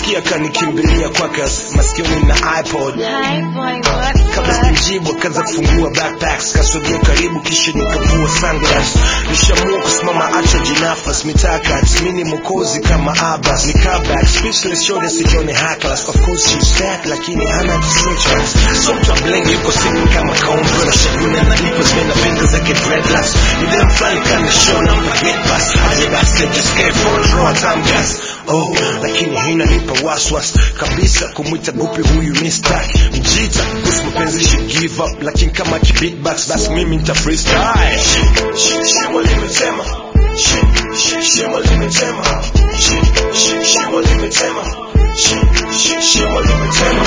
nilisikia kanikimbilia kwake masikioni na ipod Hi boy, what? kabla sijamjibu akaanza kufungua backpacks kasogea karibu kisha nikavua sunglass nishamua kusimama acha jinafas mitaka mini mokozi kama abas ni comeback speechless shode sikione hacklas of course she's fat lakini hana kisechas so mtu ablengi yuko siku kama kaumbo na shaguna na lipas mena finga zake dreadlocks midem flani kana show na mpagit bas aje basi just get for a draw time gas oh lakini haina nipa waswas kabisa kumwita gupi huyu mister mjita kuhusu mapenzi she give up lakini kama kibeatbox basi mimi nita freestyle shimo limetema Shi- shi- shimo limetema Shi- shi- shimo limetema Shi- shi- shimo limetema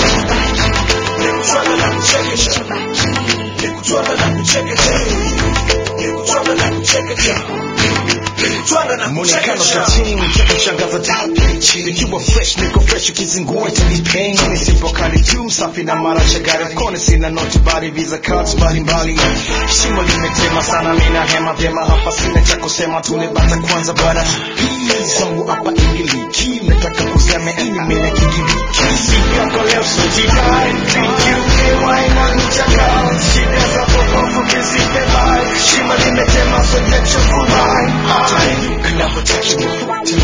nikutwanga na kuchekesha nikutwanga na kuchekesha nikutwanga na kuchekesha nikutwanga na Muonekano kuchekesha katini cha kushangaza tapichi nikiwa fresh niko fresh ukizingua itanipain nisipo kali tu safi na mara chagari kone sina noti bali visa cards mbalimbali shimo limetema sana mina hema vyema hapa sina cha kusema tunibata kwanza bwana zangu hapa ingiliki nataka kusema ini mina kigiriki siyako leo sojikai kiukewa inanichaka shida za popofu kisipebai shimo limetema so get your full line Can never touch you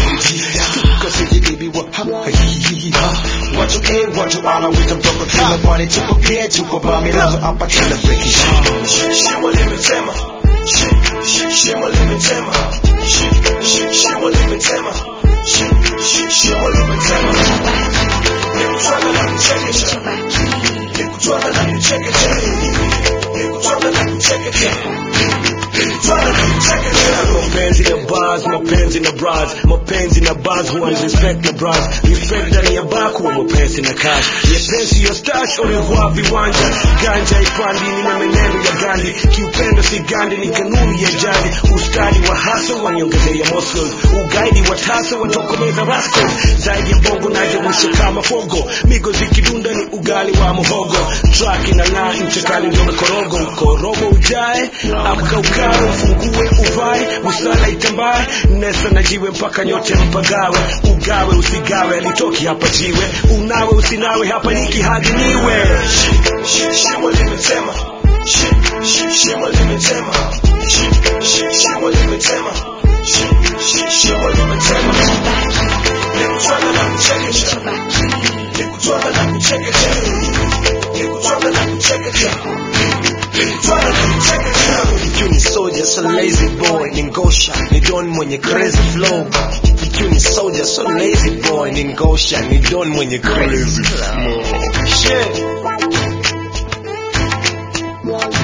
Cause if you baby what ha ha hi hi ha Watu A watu ala wita mtoko kila kwani tuko pia tuko bami lazo hapa kila breaking shimo limetema Shi- shi- shimo limetema Shi- shi- shimo limetema Shi- shi- shimo limetema nikutwanga na kuchekesha nikutwanga na kuchekesha nikutwanga na kuchekesha nikutwanga na kuchekesha mapenzi na bars mapenzi na bras mapenzi na bars huwa ni respect na bras respect ndani ya bar kuwa mapenzi na cash nyepesi yo stash ulivua viwanja ganja ipandi ni menendo ya gandi kiupendo si gandi ni kanuni ya jadi ustadi wa hasa waniongezea muscles ugaidi wa tasa watokomeza rascals zaidi ya bongo najewisha kama fogo migo zikidunda ni ugali wa muhogo track inang'aa mchakali ndio mkorogo mkorogo ujae amka ukawe ufungue uvae busara itambae nesa na jiwe mpaka nyote mpagawe ugawe usigawe alitoki hapa jiwe unawe usinawe hapa niki hadi niwe shimo limetema Shi- shi- shimo limetema Shi- shi- shimo limetema Shi- shi- shimo limetema nikutwanga na kuchekesha nikutwanga na kuchekesha nikutwanga na kuchekesha nikutwanga na kuchekesha ikiwa ni soldier so lazy boy ni ngosha ni don mwenye crazy flow ikiwa ni soldier so lazy boy ni ngosha ni don mwenye crazy flow shit